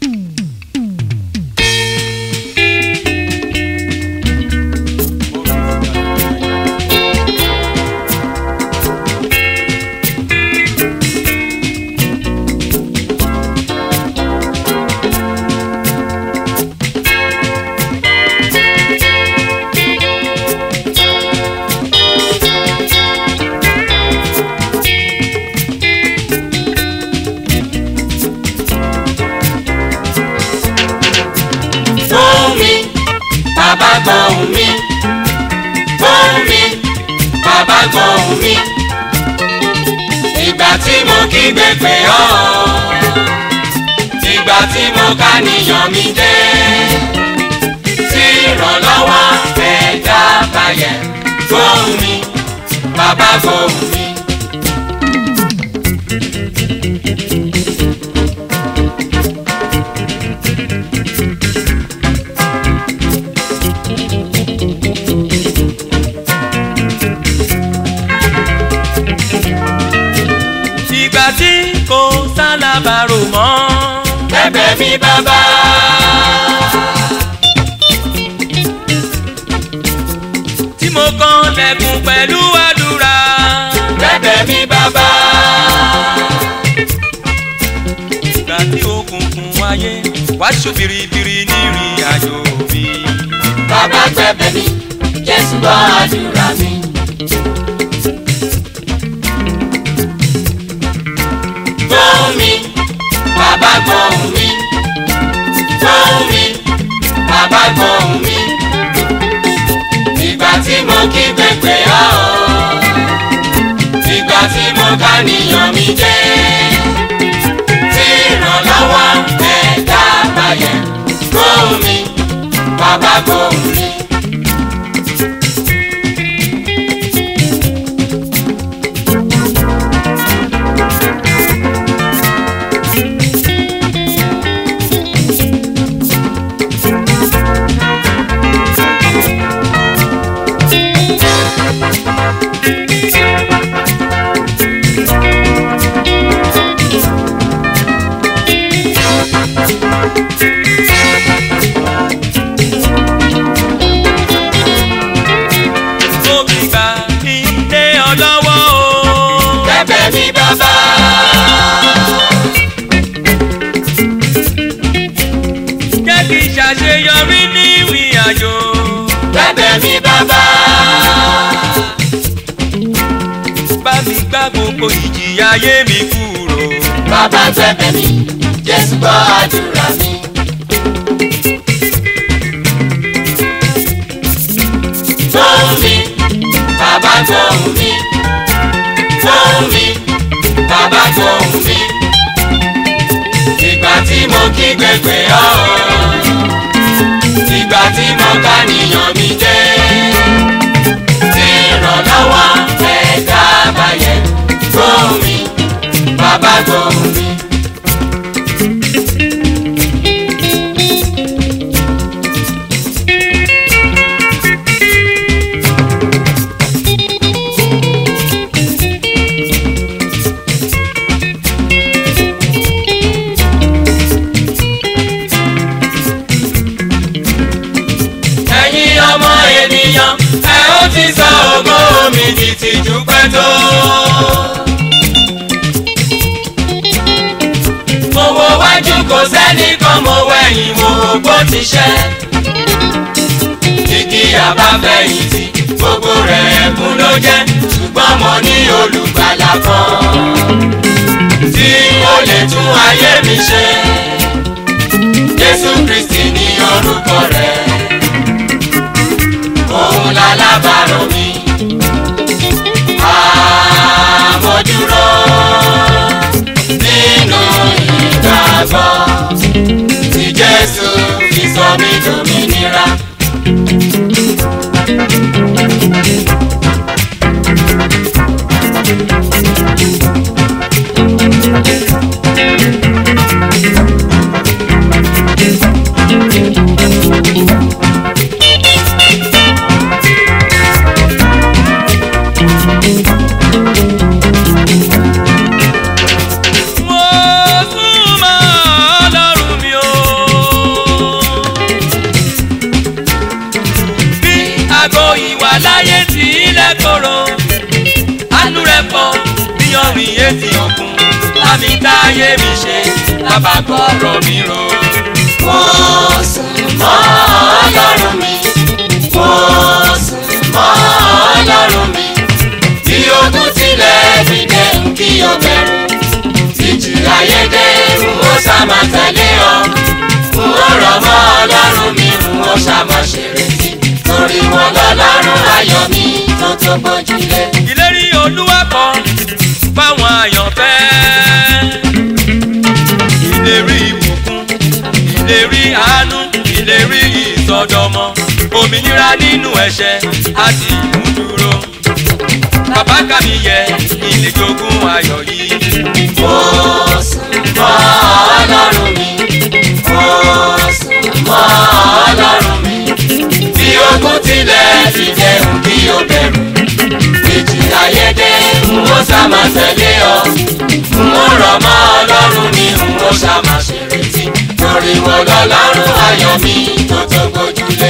Fún mi, bàbá gbóhùn mi. Fún mi, bàbá gbóhùn mi. Ìgbà tí mo kígbe pè ọ́. Ìgbà tí mo ká níyàn mi dé. Tí ìrànlọ́wọ́ ẹ̀dá bayẹ̀. Gbóhùn mi, bàbá gbóhùn mi. ìgbà tí kò sálábàárò mọ́. Bẹ̀bẹ̀ mi bàbá. tí mo kàn lẹ́kùn pẹ̀lú àdúrà. Bẹ̀bẹ̀ mi bàbá. ìgbà tí òkùnkùn wáyé wá ṣú biribiri nírìn àjò mi. Bàbá gbẹ̀bẹ̀ mi, Jésù gbọ́ àdúrà mi. Gbóhùn mi, bàbá gbóhùn mi. Gbóhùn mi, bàbá gbóhùn mi. Ìgbà tí mo kí pépè ọ́. Ìgbà tí mo ká níyàn mi dé. Tí ìrànlọ́wọ́ ẹ̀dá bayẹ̀. Gbóhùn mi, bàbá gbóhùn mi. mo fi gbà ilé ọlọ́wọ́ o. Bẹ̀bẹ̀ mi bàbá. jẹ́ kí n ṣàṣeyọrí ní ìrìn àjò. Bẹ̀bẹ̀ mi bàbá. bá mi gbá gbogbo ìjìyà ayé mi kúrò. Bàbá gbẹ̀bẹ̀ mi, Jésù gbọ́ àdúrà mi. Gbóhùn mi, bàbá gbóhùn mi. Gbóhùn mi, bàbá gbóhùn mi. Ìgbà tí mo kígbe pè ọ́. Ìgbà tí mo ká níyàn mi dé. Tí ìrànlọ́wọ́ ẹ̀dá bayẹ̀. Gbóhùn mi, bàbá gbóhùn mi. ẹ̀yin ọmọ ènìyàn ẹ ó ti sọ ògo mi di tìjú pẹ́ tó. mo wo wájú kò sẹ́nìkan mo wẹ̀yìn mo wò bó ti ṣẹ́. igi àbáfẹ̀yìntì gbogbo rẹ̀ ẹ̀kún ló jẹ́ ṣùgbọ́n mo ní olùgbàlà kan tí ó lè tún ayé mi ṣe. Jésù Kristi ní orúkọ rẹ̀ òun lálábàárò mi. Àmójúró nínú ìgbàgbọ́ tí Jésù fi sọ mí dòmìnira. mo súnmọ́ ayé mi ṣe bàbá gbọ́rọ̀ mi rò. mo sùn mọ́ ọlọ́run mi mo sùn mọ́ ọlọ́run mi bí ogun tilẹ̀ dìde ń kí o bẹ̀rù títí ayédè ń ó sàmà tẹ̀lé ọ ń ó rọ̀ mọ́ ọlọ́run mi ń ó sàmà ṣèrètí torí wọn lọ́lọ́run ayọ̀ mi tó tó gbójúlé. ìlérí olúwa kan fáwọn àyànfẹ́. ìlérí ìbùkún ìlérí àánú ìlérí ìsọdọmọ òmìnira nínú ẹ̀ṣẹ̀ àti ìmúdúró. bàbá kàmí yẹ ilé jogún ayọ̀ yìí. mo sùn mọ́ ọlọ́run mi mo sùn mọ́ ọlọ́run mi bí ogun tilẹ̀ ti jẹun kí o bẹ̀rù ìjì ayédè ń ó sàmà tẹ̀lé ọ ń ó rọ̀ mọ́ ọlọ́run mi ń ó sàmà ṣèrètí torí wọn lọ́lọ́run ayọ̀ mi tó tó gbójúlé.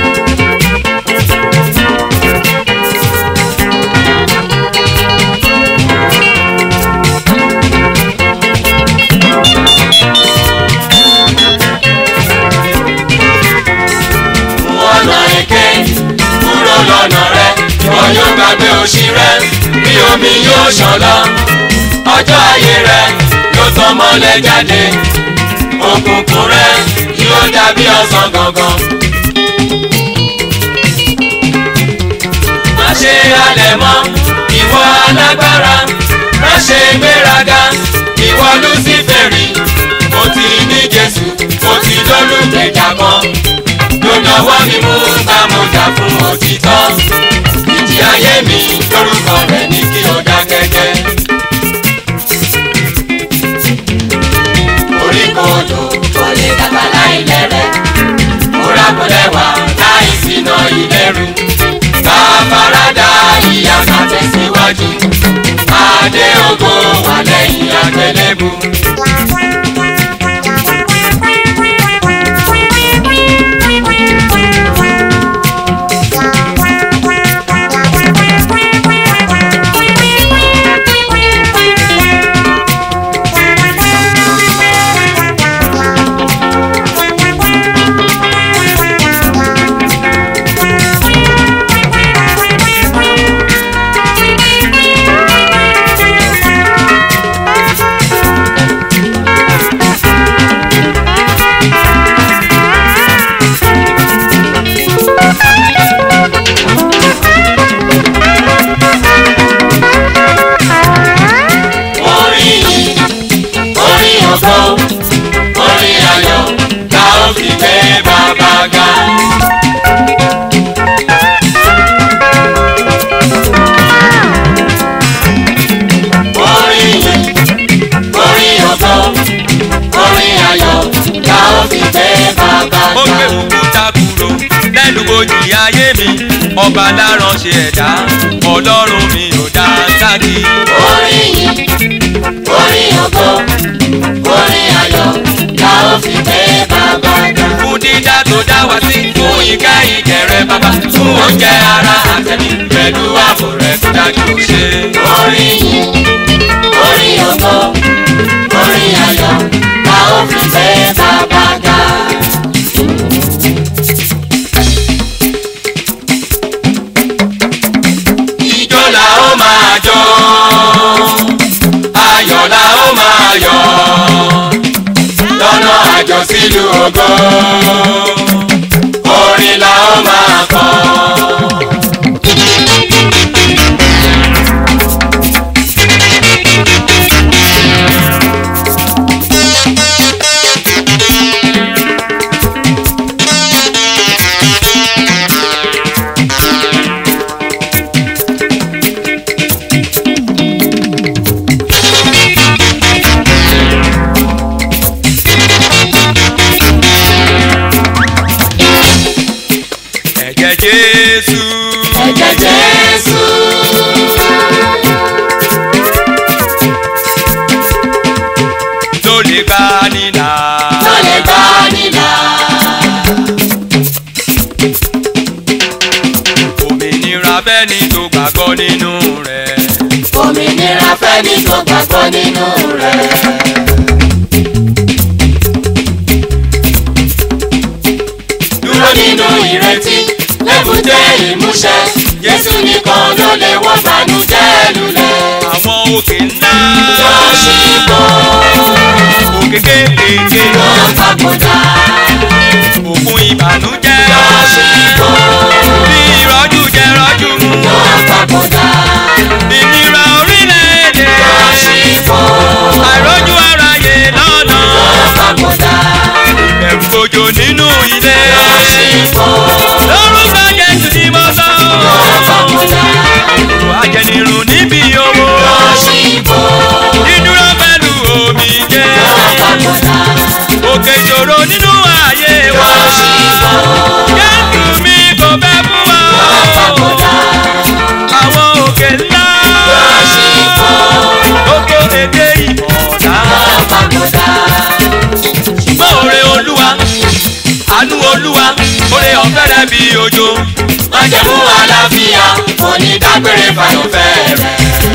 ọ̀nà èké kúrò lọ́nà rẹ ìwọ yóò gbàgbé òṣì rẹ bí omi yóò ṣàn lọ ọjọ́ ayé rẹ yóò tàn mọ́lẹ̀ jáde òkùnkùn rẹ yóò dàbí ọ̀sán gangan. má ṣe halẹ̀ mọ́ ìwọ alágbára má ṣe gbéraga ìwọ lúsífẹ̀rì mo ti ní jésù mo ti lólùgbèjà kan lọ́wọ́ mi mú bá mo jà fún òtítọ́ ìjì ayé mi lórúkọ rẹ̀ ní kí o dákẹ́jẹ́. orí kò lò kò lè dàgbà láì lẹ́rẹ̀ múra kò lẹ́wà láì sínà ìlẹ́rù bá farada ìyá ká tẹ̀síwájú adé ògo wà lẹ́yìn àgbélébù. orin yìí orin ògo orin ayọ̀ la ó fi gbé bàbá ga. orin yìí orin ògo orin ayọ̀ la ó fi gbé bàbá ó ga. gbé òkúta kúrò lẹ́nu bojì ayé mi ọba láránṣẹ́ ẹ̀dá ọlọ́run mi ò dá sákì. orin yìí orin ògo orin ayọ̀ la ó fi gbé bàbá ga. fún dídá tó dá wá sí fún ìkẹ́ ìkẹrẹ bàbá fún oúnjẹ ara àtẹ̀mí pẹ̀lú ààbò rẹ̀ tó dájú ó ṣe. orin yìí orin ògo orin ayọ̀ la ó fi gbé bàbá ga. ìjọ la ó máa jó ayọ̀ la ó máa yọ̀ lọ́nà àjọ sílùú ògo orin la ó máa kọ. ẹ̀jẹ̀ kéke ló papòdà òkun ìbànújẹ́ ló ṣíbò bí ìrọ́jú jẹ rọ́jú mu ló papòdà ìnira orílẹ̀-èdè ló ṣíbò àìrójú aráyé lọ́nà ló papòdà ẹ̀rù gbòjò nínú ilé ló ṣíbò lórúkọ jésù ni mo sọ ló papòdà òrò ajẹnirun níbi owó ló ṣíbò dídúró pẹ̀lú omi jẹ́ ló papòdà òkè ìṣòro nínú ayé wa ló ṣíbò jésù mi kò fẹ́ fún wa ló papòdà àwọn òkè ńlá ló ṣíbò oko èdè ìmọ̀ọ́dá ló papòdà ṣùgbọ́n òre olúwa àánú olúwa òre ọ̀fẹ́ rẹ̀ bí òjò májẹ̀mú àlàáfíà onídágbére fàyọ̀fẹ́ rẹ̀.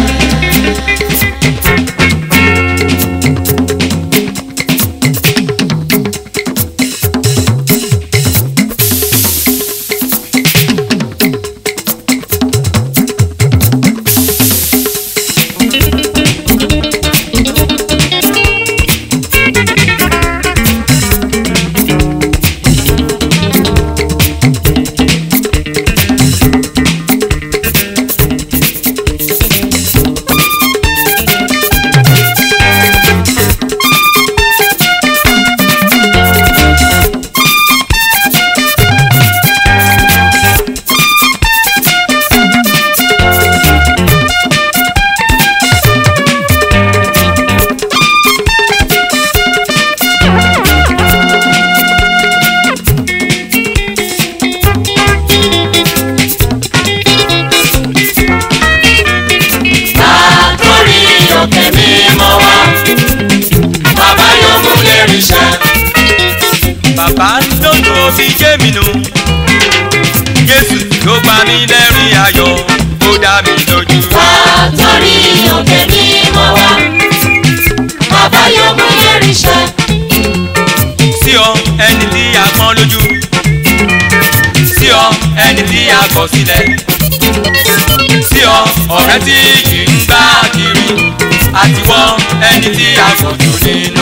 látòrí òkè mímọ́ wá bàbá yóò mú lérí iṣẹ́. bàbá lójú omi jẹ́ mi nù jésù ló pa mí lẹ́rìn ayọ̀ ó dá mi lójú. látòrí òkè mímọ́ wá bàbá yóò mú lérí iṣẹ́. sí ọ ẹni tí a pọ́n lójú sí ọ ẹni tí a kọ̀ sílẹ̀ sí ọ ọ̀rẹ́ tí kì í gbá kiri àtiwọ́ ẹni tí a fojú nínú.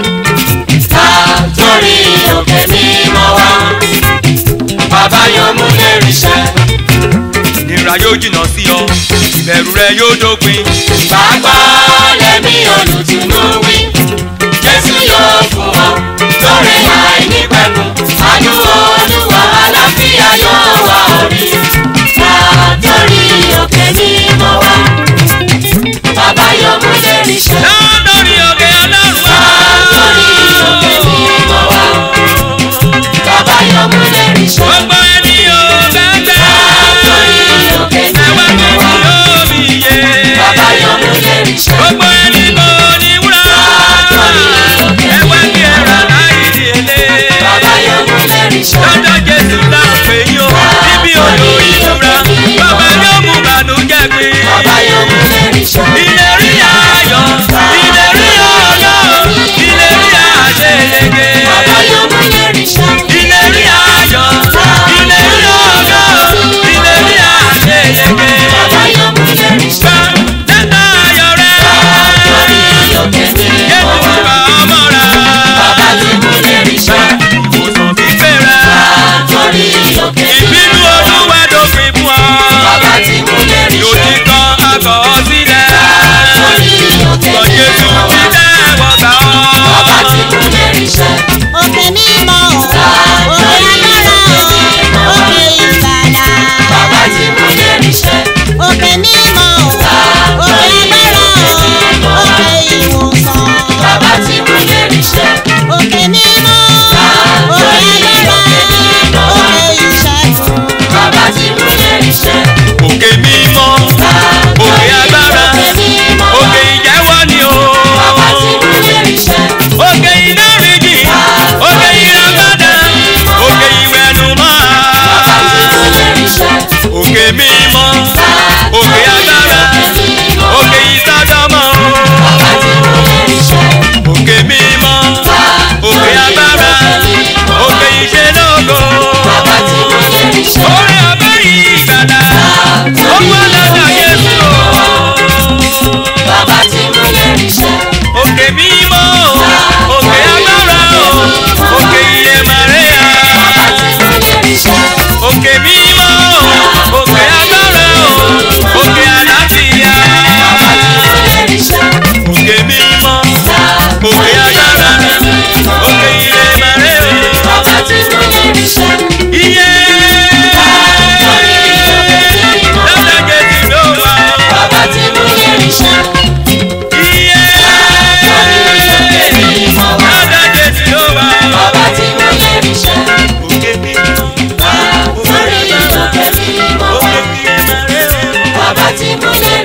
látòrí òkè mímọ́ wá bàbá yóò mú lérí iṣẹ́. ìnira yóò jìnnà sí ọ ìbẹ̀rù rẹ yóò dópin. Gbàgbọ́ lẹ́mí olùtùnú wí. Jésù yóò fún ọ lórí àìnípẹ̀kun. Àánú olúwa àlàáfíà yóò wá orí. Látòrí òkè mímọ́ wá. Bàbá yóò mú lérí iṣẹ́. lórí òkè ọlọ́run wá. Látòrí òkè mímọ́ wá. Bàbá yóò mú lérí iṣẹ́. gbogbo ẹni ò bẹ́ẹ̀ Látòrí òkè ẹwà mímọ́ mi wá. yóò mi yé. Bàbá yóò mú lérí iṣẹ́.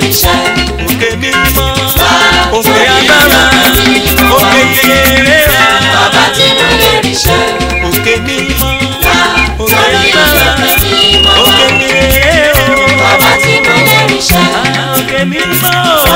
ríṣẹ́. òkè mímọ́ Wá òkè torí agbára òkè mímọ́. òkè ìrera Bàbá tí mo lè ríṣẹ́. òkè mímọ́ Wá òkè torí agbára òkè mímọ́. òkè ìrera Bàbá tí mo lè ríṣẹ́. òkè mímọ́